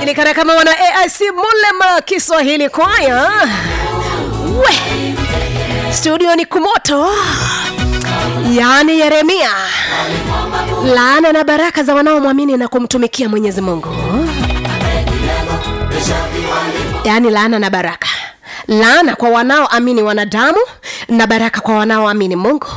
wanajulikana kama wana aic mulema kiswahili kwaya we studio ni kumoto yaani yeremia laana na baraka za wanaomwamini na kumtumikia mwenyezi mungu yaani laana na baraka laana kwa wanaoamini wanadamu na baraka kwa wanaoamini mungu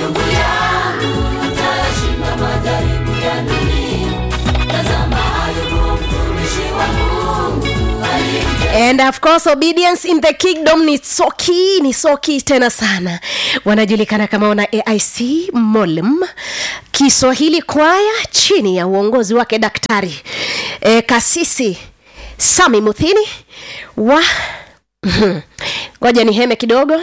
and of course obedience in the kingdom ni soki ni soki tena sana wanajulikana kama wana aic molem kiswahili kwaya chini ya uongozi wake daktari e, kasisi sami muthini wa ngoja niheme kidogo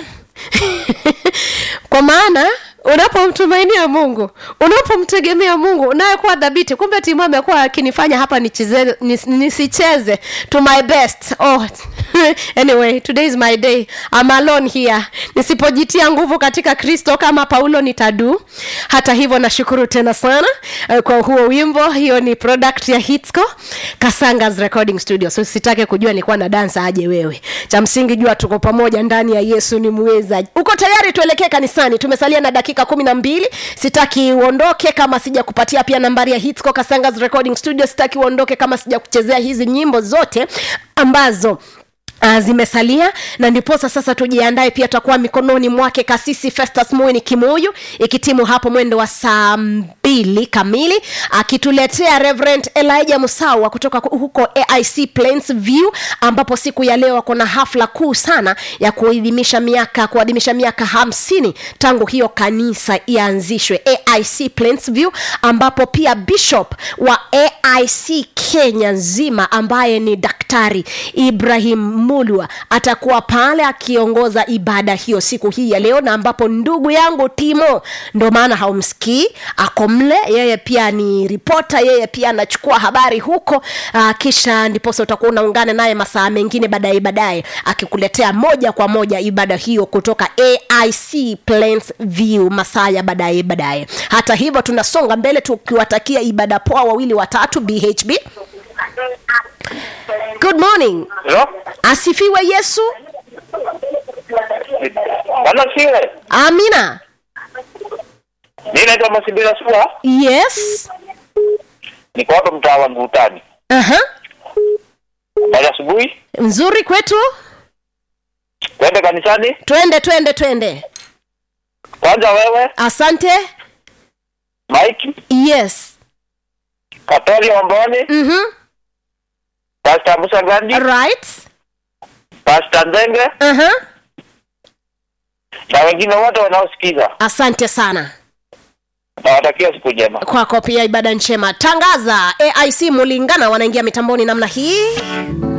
kwa maana unapomtumainia mungu unapomtegemea mungu unayekuwa dhabiti kumbe timu amekuwa akinifanya hapa nicheze, nis, nisicheze to my best oh. anyway today is my day I'm alone here nisipojitia nguvu katika kristo kama paulo nitadu hata hivyo nashukuru tena sana uh, kwa huo wimbo hiyo ni product ya hitsco kasangas recording studio so sitake kujua nilikuwa na dansa aje wewe cha msingi jua tuko pamoja ndani ya yesu ni mweza uko tayari tuelekee kanisani tumesalia na dakika kumi na mbili sitaki uondoke kama sija kupatia pia nambari ya hitsco kasangas recording studio sitaki uondoke kama sija kuchezea hizi nyimbo zote ambazo Uh, zimesalia na ndiposa sasa tujiandae pia tutakuwa mikononi mwake kasisi festus muini kimuyu ikitimu hapo mwendo wa saa mbili kamili akituletea reverend elijah musawa kutoka huko aic plains view ambapo siku ya leo wako na hafla kuu sana ya kuadhimisha miaka kuadhimisha miaka hamsini tangu hiyo kanisa ianzishwe aic plains view ambapo pia bishop wa aic kenya nzima ambaye ni daktari ibrahim mulwa atakuwa pale akiongoza ibada hiyo siku hii ya leo na ambapo ndugu yangu timo ndo maana haumsikii ako mle yeye pia ni ripota yeye pia anachukua habari huko uh, kisha ndiposa utakuwa unaungana naye masaa mengine baadaye baadaye akikuletea moja kwa moja ibada hiyo kutoka aic plains view masaa ya baadaye baadaye hata hivyo tunasonga mbele tukiwatakia ibada poa wawili watatu bhb good morning Hello? asifiwe yesu Bwana siwe. amina Mimi naitwa Masibira Sua. yes Niko hapa mtaa wa Ngutani. Aha. Baada asubuhi nzuri kwetu twende kanisani. twende twende twende Kwanza wewe, asante Mike, yes Katoli Omboni, mm-hmm. Pastor Musa Gandi, right Pastor Nzenge uh-huh. na wengine wote wanaosikiza. asante sana Nawatakia siku njema. kwako pia ibada njema tangaza aic mulingana wanaingia mitamboni namna hii